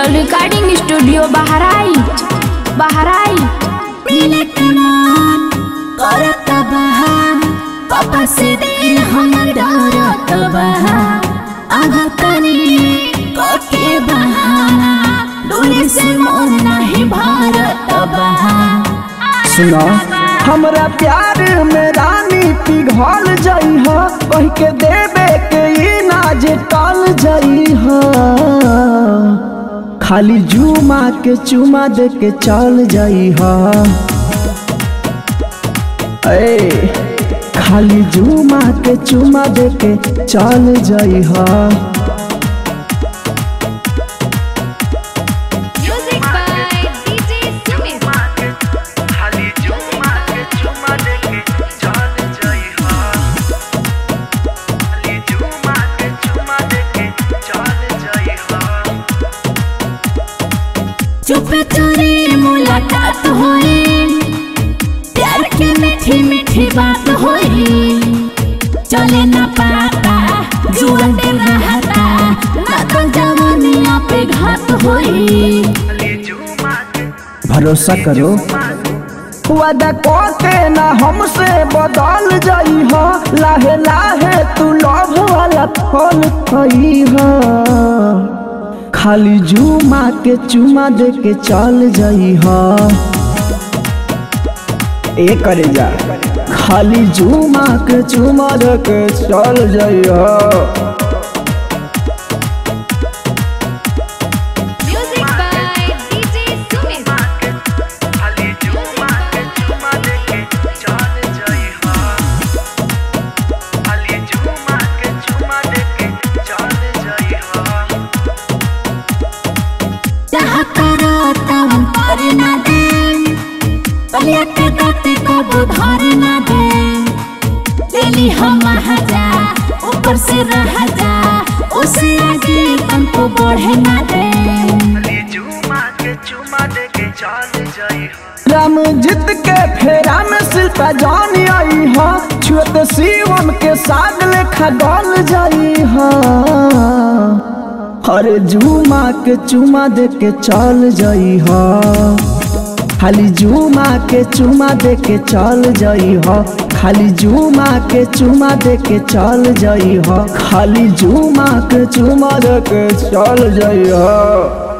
digital recording studio Bahraich Bahraich मिले कमान करत बहा पापा से दिल हमर डरत बहा आगा तनी कके बहाना डोले से मन नहीं भारत बहा सुना हमरा प्यार में रानी पिघल जाइ ह कह के देवे के ई नाज टल जाइ ह खाली जुमा के चुमा दे के चल जाइ ह ए खाली जुमा के चुमा दे के चल जाइ ह म्यूजिक बाय डीजे सुमित खाली चुमा के चुमा देके चल जाइहा खाली चुमा के चुमा देके चल जाइहा चुप चोरी मुलाकात होई प्यार के मीठी मीठी बात होई चले ना पाता जुआ दे रहता ना तो जवानिया पे घात होई खाली चुमा के भरोसा करो वादा के ना हमसे बदल जाइ ह लाहे लाहे तू लव वाला फल खई ह खाली जुमा के चुमा दे के चल जाइ ह ए करे जा खाली जुमा के चुमा दे के चल जाइ ह म्यूजिक बाय डीजे सुमित खाली चुमा के चुमा देके चल जाइहा खाली चुमा के चुमा देके चल जाइहा चाह करो तब पर ना दे पलिया के दाते को बुधार ना दे दिली हम जा ऊपर से रह जा उसे आगे तुमको बढ़े ना दे खाली चुमा के चुमा देके चल जाइहा राम जीत के फेरा में शिल्पा जान आई हा छुत शिवम के साग लेखा गल जाई हा अरे झूमा के चुमा दे के चल जाई हा खाली झूमा के चुमा दे के चल जाई हा खाली झूमा के चुमा दे के चल जाई हा खाली झूमा के चुमा दे के चल जाई हा